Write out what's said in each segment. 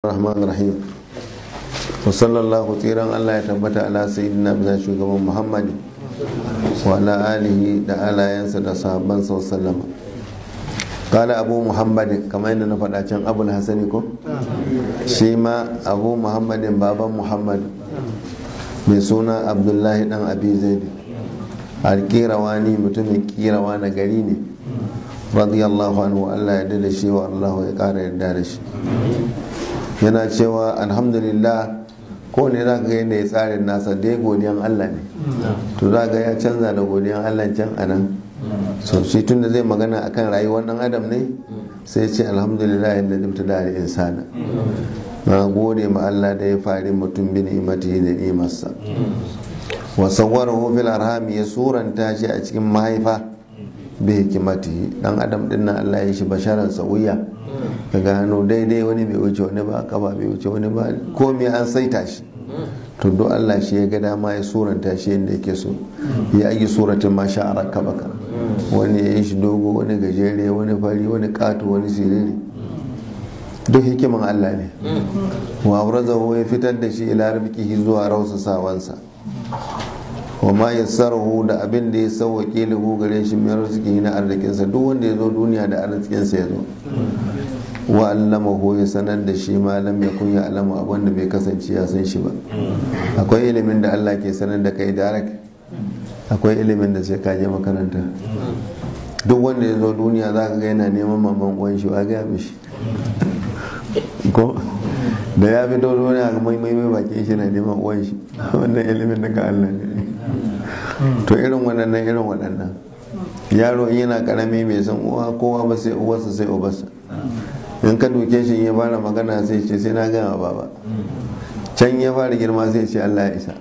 rahman rahim wa sallallahu tsiran allah ya tabbata ala sayyidina bisa shugaban muhammad wa ala alihi da alayensa da sahabban sallama kala abu muhammadin kamar yadda na faɗa can abul hasani ko shi ma abu muhammadin baban muhammad mai suna abdullahi dan abi zaidi alkirawani mutumin kirawa na gari ne radiyallahu anhu Allah ya da shi wa Allah ya kara yarda da shi yana cewa alhamdulillah ko ne za ga yadda ya tsarin nasa dai godiyan Allah ne to za ga ya canza da godiyan Allah can a nan so shi tunda zai magana akan rayuwar dan adam ne sai ce alhamdulillah yadda dimta da insana na gode ma Allah da ya fari mutum bi ni'imati da ni'imarsa wa sawwarahu fil arham ya suranta shi a cikin mahaifa bi hikimati dan adam din nan Allah ya shi basharan sawiya ka gano daidai wani bai wuce wani ba kaba bai wuce wani ba komai an saita shi to do Allah shi ya ga dama ya suranta shi yadda yake so ya yi suratin ma sha'ara kabaka wani ya yi shi dogo wani gajere wani fari wani kato wani siriri duk hikiman Allah ne wa abrazahu ya fitar da shi ila rabbihi zuwa rausasawansa wa ma yassarahu da abin da ya sauwaƙe lahu gare shi mai arziki na arzikinsa duk wanda ya zo duniya da arzikinsa ya zo wa allamahu ya sanar da shi malam ya kun ya alama abin da bai kasance ya san shi ba akwai ilimin da Allah ke sanar da kai darak akwai ilimin da sai ka je makaranta duk wanda ya zo duniya za ka ga yana neman maman uwan shi wa gaya mishi ko da ya fi dole wani a mai mai bakin shi na neman uwan shi wannan ilimin daga Allah ne to irin waɗannan irin waɗannan yaro yana karami mai san uwa kowa ba sai uwarsa sai ubarsa in ka duke shi ya fara magana sai ce sai na gama baba can ya fara girma sai ce Allah ya isa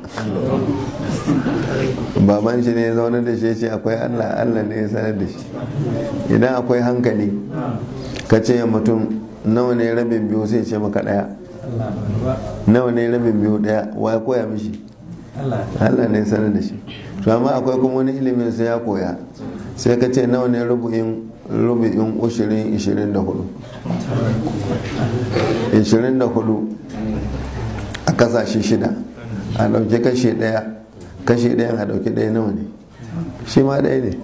baban shi ne ya zaune da shi ce akwai Allah Allah ne ya sanar da shi idan akwai hankali ka ce mutum nawa ne rabin biyu sai ce maka daya nawa ne rabin biyu daya wa ya koya mishi Allah ne sanar da shi to amma akwai kuma wani ilimin sai ya koya sai ka ce nawa ne rubu'in rubu'in ushirin ishirin da hudu ishirin da hudu a kasashe shida a ɗauki kashe ɗaya kashe ɗayan a ɗauki ɗaya nawa ne shi ma ɗaya ne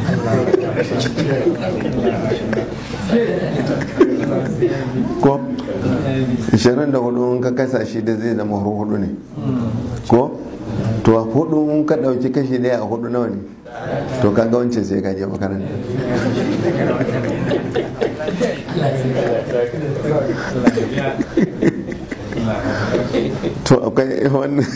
ko 24 in ka kasa shi da zai zama hudu ne ko to a hudu in ka dauki kashi daya a hudu nawa ne to ka ga wancan sai ka je makaranta to akwai wannan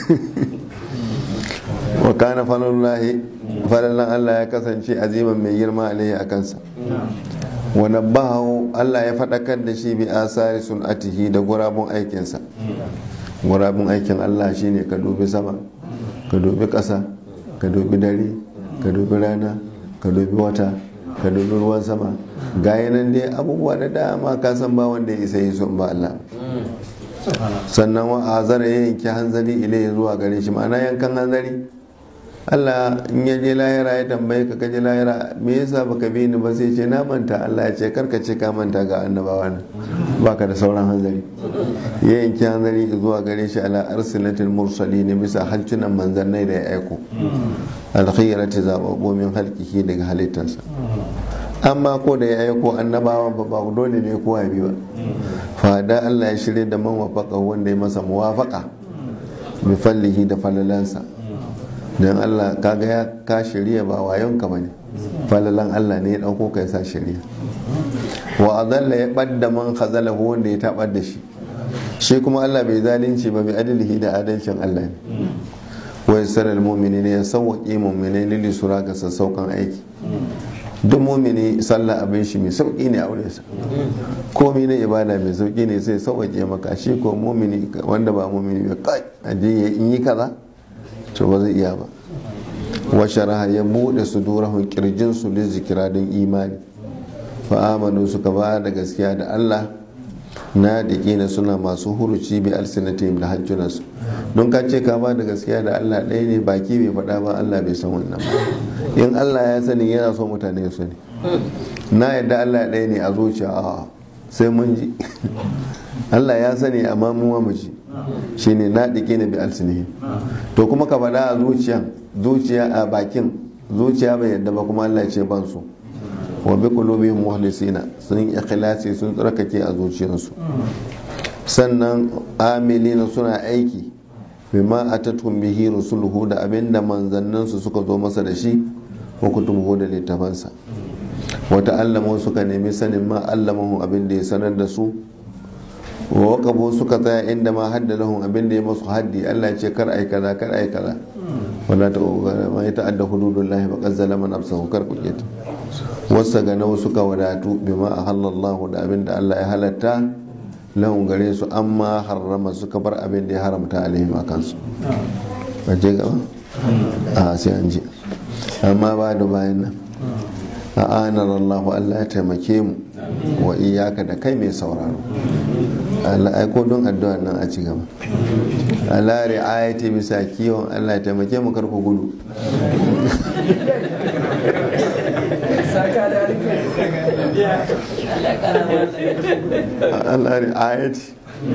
wa kana falalullahi falalan Allah ya kasance aziman mai girma alaihi a kansa wa nabbahu Allah ya faɗakar da shi bi asari sun'atihi da gurabun aikinsa gurabun aikin Allah shine ka dubi sama ka dubi ƙasa ka dubi dare ka dubi rana ka dubi wata ka dubi ruwan sama ga nan dai abubuwa da dama ka san ba wanda ya isa yi son ba Allah sannan wa azara ya yanki hanzari ilai zuwa gare shi ma'ana yankan hanzari Allah in ya je lahira ya tambaye ka kaje lahira me yasa baka bi ni ba sai ce na manta Allah ya ce karka ce ka manta ga annabawa na baka da sauran hanzari ya yanki hanzari zuwa gare shi ala arsilatil mursalin bisa halcunan manzannai da ya aiko alkhairati zababbo min halkihi daga halittarsa amma ko da ya aiko annabawa ba ba dole ne kowa bi ba fada Allah ya shirya da man wafaka wanda ya masa muwafaka bi fallihi da falalansa don Allah kaga ya ka shirya ba wayon ka bane falalan Allah ne ya dauko kai sa shirya wa adalla ya badda man khazalahu wanda ya tabar da shi shi kuma Allah bai zalunci ba bi adalihi da adalcin Allah ne wa yassara almu'minina ya sawwaqi mu'minai lili sura ga sassaukan aiki duk mumini sallah abin shi mai sauki ne a wurinsa komai na ibada mai sauki ne sai sauƙaƙe maka shi ko mumini wanda ba mumini ba kai aje in yi kaza to ba zai iya ba wa sharaha ya bude su durahun kirjin su da zikira don imani fa amanu suka ba da gaskiya da Allah na da kina suna masu huruci bi alsinatim da hajjunansu don ka ce ka ba da gaskiya da Allah ɗaya ne baki bai faɗa ba Allah bai san wannan ba in Allah ya sani yana so mutane su ne na yadda Allah ɗaya ne a zuciya a sai mun ji Allah ya sani amma mu mu ji shine na dike ne bi alsinihi to kuma ka faɗa a zuciya zuciya a bakin zuciya bai yadda ba kuma Allah ya ce ban su wa bi qulubihim mukhlisina sun ikhlasi sun tsarkake a zuciyarsu sannan amilina suna aiki bima atatum bihi rusuluhu da abinda manzanninsu suka zo masa da shi wa kutubuhu da littafansa wata allama suka nemi sanin ma allamahu abin da ya sanar da su wa waqabu suka tsaya inda ma hadda lahum abin da ya masu haddi Allah ce kar ai kaza kar ai kaza wala ta ma ya ta'adda hududullahi fa qad zalama nafsahu kar ku ta wasa ga nawa suka wadatu bima ahallallahu da abin da Allah ya halatta lahum gare su amma harrama suka bar abin da ya haramta alaihim akan su ba je gaba a sai an ji amma ba da bayan nan a anar Allah Allah ya taimake mu wa iyaka da kai mai sauraro Allah aiko don addu'a nan a ci gaba Allah ri'ayati bisa kiwon Allah ya taimake mu karku gudu Allah ri'ayati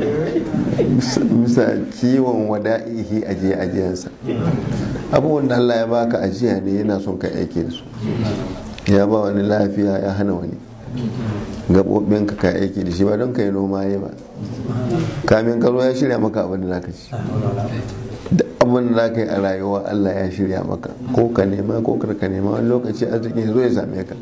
bisa kiwon wada'ihi ajiye ajiyarsa abubuwan da Allah ya baka ajiya ne yana son ka aiki da su ya ba wani lafiya ya hana wani gaɓoɓinka ka aiki da shi ba don ka yi noma ya ba kamin karo ya shirya maka abin da zaka ci duk abin da zaka yi a rayuwa Allah ya shirya maka ko ka nema ko kar ka nema wani lokaci arziki zo ya same ka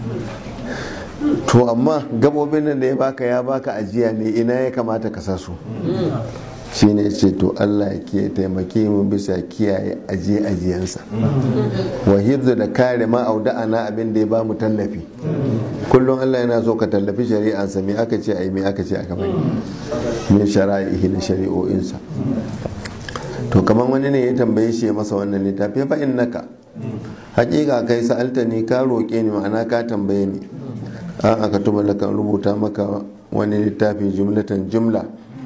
to amma gabobin nan da ya baka ya baka ajiya ne ina ya kamata ka sa su shi ne ce to Allah ke taimake mu bisa kiyaye ajiye ajiyansa wa hifzu da kare ma ana abin da ya ba mu tallafi kullum Allah yana so ka tallafi shari'ansa me aka ce ai me aka ce aka bai min shara'ihi na shari'o'insa to kamar wani ne ya tambaye shi ya masa wannan littafi fa innaka hakika kai sa'alta ni ka roƙe ni ma'ana ka tambaye ni an aka tuba da kan rubuta maka wani littafi jumlatan jumla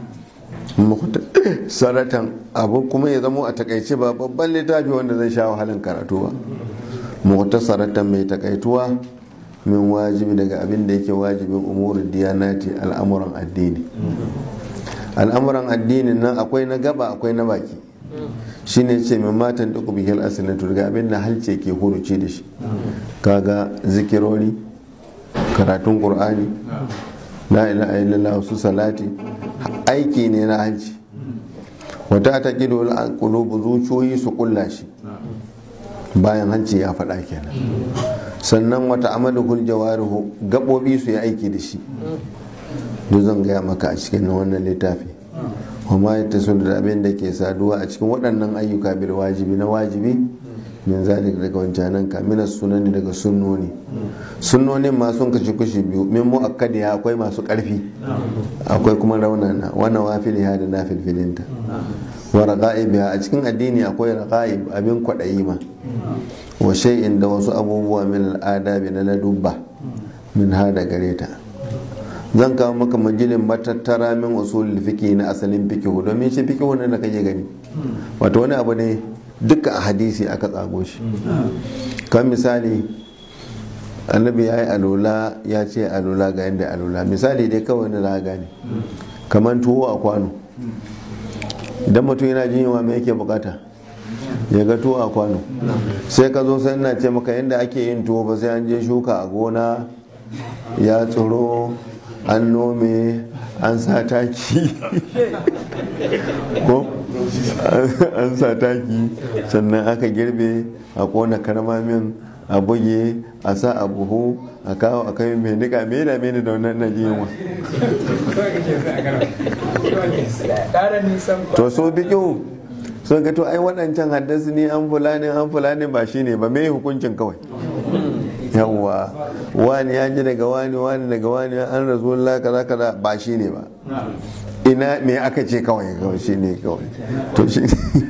saratan abu kuma ya zamo a takaice ba babban littafi wanda zai sha wahalin karatu ba muhta saratan mai takaituwa min wajibi daga abin da yake wajibin umurin diyanati al'amuran addini al'amuran addinin nan akwai na gaba akwai na baki shine ce min matan duk bihil asilatu daga abin da halce ke huruci da shi kaga zikirori karatun qur'ani la ilaha illallah su salati aiki ne na hanci wata ta kido kulubu zuciyoyi su kulla shi bayan hanci ya faɗa kenan sannan wata amaluhul jawarihu gaɓoɓi su yi aiki da shi duk zan gaya maka a cikin wannan littafi kuma ya taso da abin da ke saduwa a cikin waɗannan ayyuka bil wajibi na wajibi min zalik daga wancanan ka minas sunani daga sunnoni sunnonin ma sun kashi kushi biyu min mu'akkadi akwai masu ƙarfi akwai kuma raunana wannan wafiliha da na filfilinta wa raqa'ibiha a cikin addini akwai raqa'ib abin kwaɗayi ma wa shay'in da wasu abubuwa min al'adabi na ladubba min hada gare ta zan kawo maka majilin matattara min usulul fiqh na asalin fiqh domin shi fiqh ne da kake gani wato wani abu ne duka a hadisi aka tsago shi kan misali annabi ya yi alola ya ce alola ga yadda alola misali dai kawai na za gane kamar tuwo a kwano idan mutum yana jin yawa mai yake bukata ya ga tuwo a kwano sai ka zo sai na ce maka yadda ake yin tuwo ba sai an je shuka a gona ya tsoro an nome an sa taki ko an sa taki sannan aka girbe a kona karmamin a buge a sa a buhu a kawo a kai mai nika mai da mai da wannan na jiyanwa to so bikin sun ga to ai waɗancan haddasa ne an fulani an fulani ba shine ba mai hukuncin kawai yawwa wani ya ji daga wani wani daga wani an rasulullah kaza kaza ba shi ne ba ina me aka ce kawai kawai shi ne kawai to shi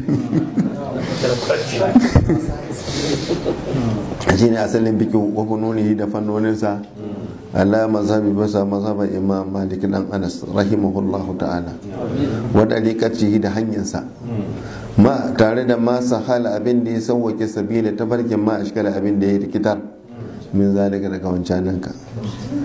shi ne asalin bikin wakunoni da fannoninsa Allah mazhabi basa mazhaban imam malik dan anas rahimahullahu ta'ala wa dariqatihi da hanyarsa ma tare da ma sahala abin da ya sauwake sabila tafarkin ma ashkala abin da ya rikitar min zalika daga wancanan ka